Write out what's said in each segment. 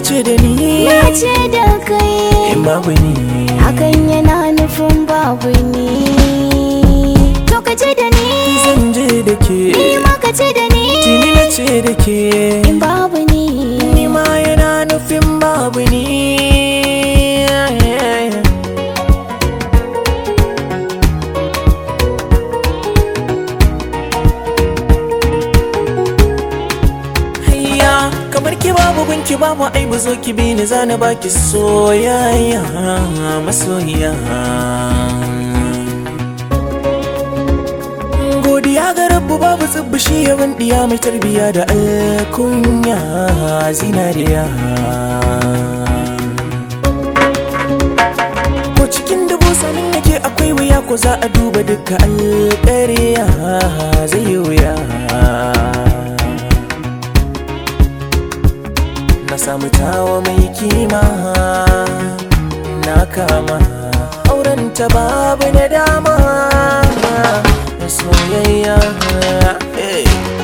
ce da ni na ce da kai in babu ni hakan yana nufin babu ni to ka ce da ni zan je da ke ni ma ka ce da ni tuni na ce da ke in babu ni ni ma yana nufin babu ni Hayya kamar ki babu gunki babu aibu zo ki bi ni zana baki soyayya masoyiya godiya ga rabbu babu tsibbishi yawan diya mai tarbiya da alkunya zinariya ko cikin dubu sanin yake akwai wuya ko za a duba duka alƙariya zai yi wuya na samu tawa mai kima na kama auren ta babu na dama soyayya hey.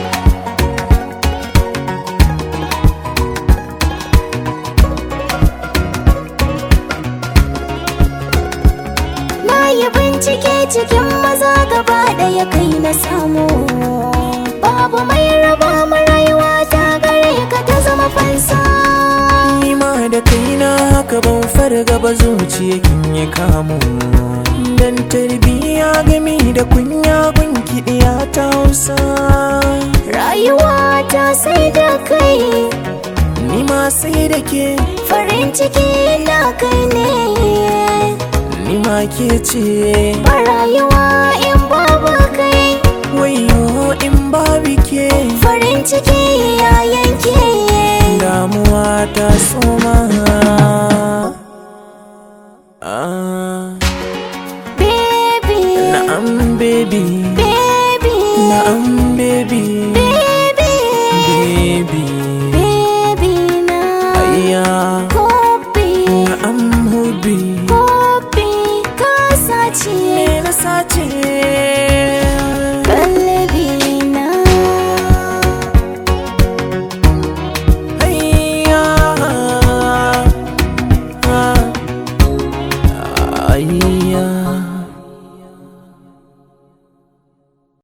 na yi bincike cikin maza gaba ɗaya kai na samu babu mai raba mu rayuwa ta gare ka ta zama fansa ni ma da kaina haka ban farga ba zuciya kin yi kamu dan tarbiya gami da kunya gunki ta hausa rayuwa ta sai da kai ni ma sai da ke farin ciki na kai ne ni ma ke ce ba rayuwa in babu kai wayo in babu ke farin ciki ya yanke damuwa ta soma